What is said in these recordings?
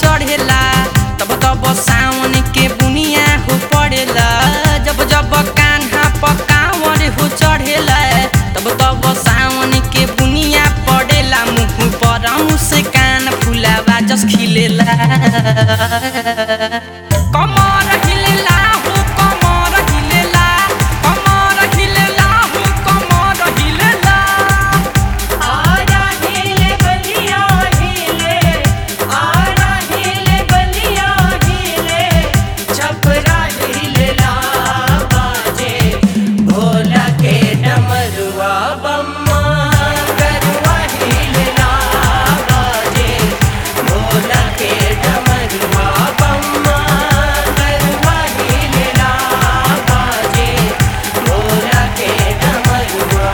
चढ़ेला तब तब सावन के बुनिया हो पड़ेला जब जब कान्हा पकावर हो चढ़ेला तब तब सावन के बुनिया पड़ेला मुँह पर मुस्कान फुलावा जस खिलेला कमर हिलेला हो कमर हिलेला कमर हिलेला हो कमर हिलेला आरा हिले बलिया हिले आरा हिले बलिया हिले छपरा हिले ला बाजे भोला के डमरुआ बम्मा गरुआ हिले ला बाजे भोला के डमरुआ बम्मा गरुआ हिले ला बाजे भोला के डमरुआ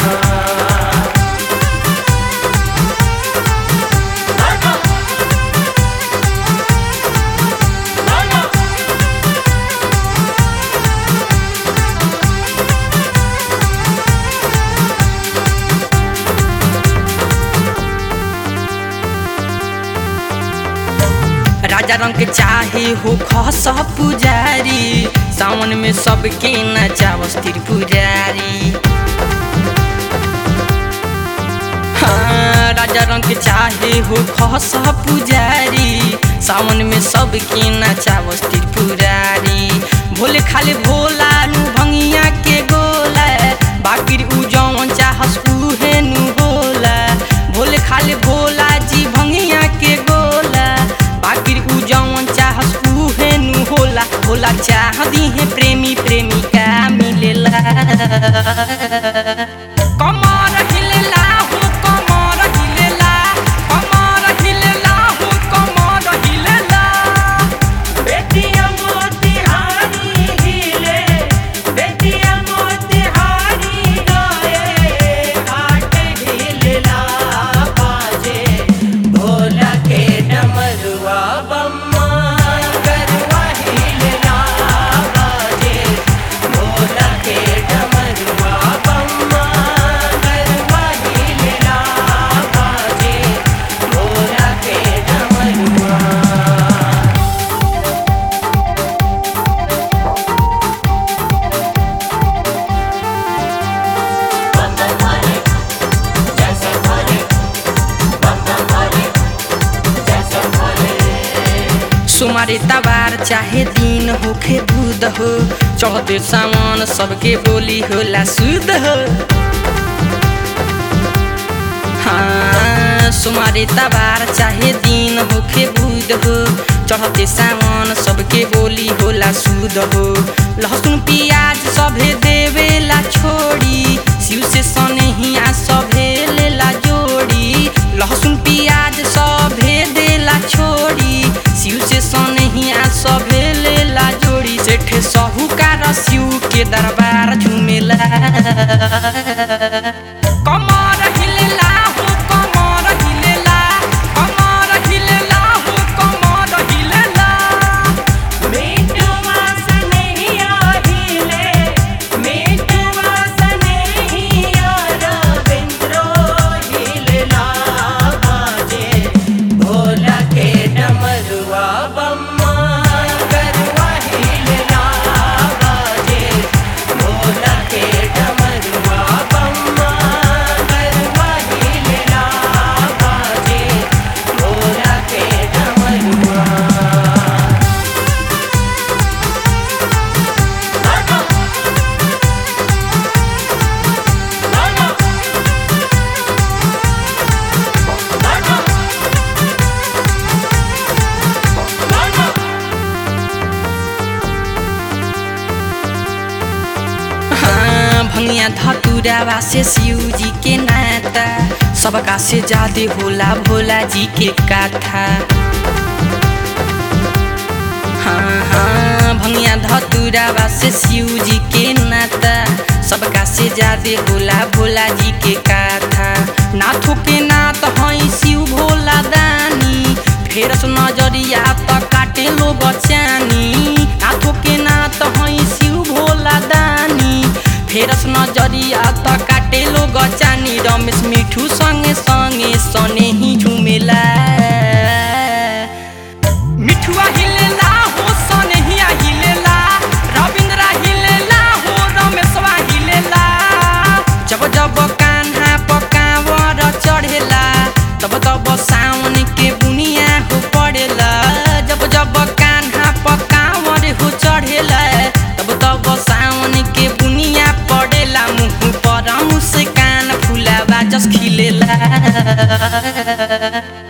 राजा रंग के चाहे हो खस पुजारी सावन में सबके नचावस त्रिपुरारी हाँ, राजा रंग के चाहे हो खस पुजारी सावन में सबके नचावस त्रिपुरारी भोले खाले भोला नु भंगिया के गोला बाकिर उ जौन चाहस उहे नु होला भोले खाले भोला जी भंगिया के गोला बाकिर उ जौन चाहस उहे नु होला होला चाह दिहे प्रेमी प्रेमिका मिलेला कमर हिलेला हो कमर हिलेला कमर हिलेला हो कमर हिलेला बेटिया मोतिहारी हिले बेटिया मोतिहारी गए घाट ढिलला बाजे भोला के डमरुआ बम्मा गरुआ हिलला बाजे भोला के डमरुआ बम्मा गरुआ हिलला बाजे भोला के डमरुआ सुमारे तबार चाहे दिन होखे बुध हो चौथे सामान सबके बोली होला शुद्ध हो हाँ सुमारे तबार चाहे दिन होखे बुध हो चढ़ते सामान सबके बोली होला शुद्ध हो लहसुन प्याज सभे देवेला छोड़ी शिव से सनहिया सभे लेला जोड़ी लहसुन प्याज सभे देला छोड़ी शिव से सनहिया सभे लेला जोड़ी सेठे साहूकार शिव के दरबार झुमेला कमर हिलेला हो कमर हिलेला कमर हिलेला हो कमर हिलेला मीठवा सनहिया हिले मीठवा सनहिया रविंद्रो हिलला बाजे भोला के डमरुआ बम्मा गरुआ हिलला बाजे भोला के डमरुआ बम्मा गरुआ हिलला बाजे भोला के डमरुआ हाँ भंगिया धतुरावा से शिव जी के नाता सबका से ज्यादा होला भोला जी के कथा हाँ हाँ भंगिया धतुरावा से शिव जी के नाता सबका से ज्यादा होला भोला जी के कथा नाथों के नाथ हई शिव भोला दानी फेरस नजरिया त काटे लो बचानी नाथों के नाथ हई शिव भोला दानी फेरस नजरिया त काटे लो गचानी रमेश मिठू संगे संगे सने ही झुमेला मिठुआ हिलेला हो सनहिया हिलेला रविंद्रा हिलेला हो रमेशवा हिलेला जब जब कान्हा पकावर चढ़ेला तब तब सावन के बुनिया हो पड़ेला जब जब कान्हा पकावर हो चढ़ेला तब तब सावन के बुनिया पड़ेला मुँह पर मुस्कान फुलावा जस खिलेला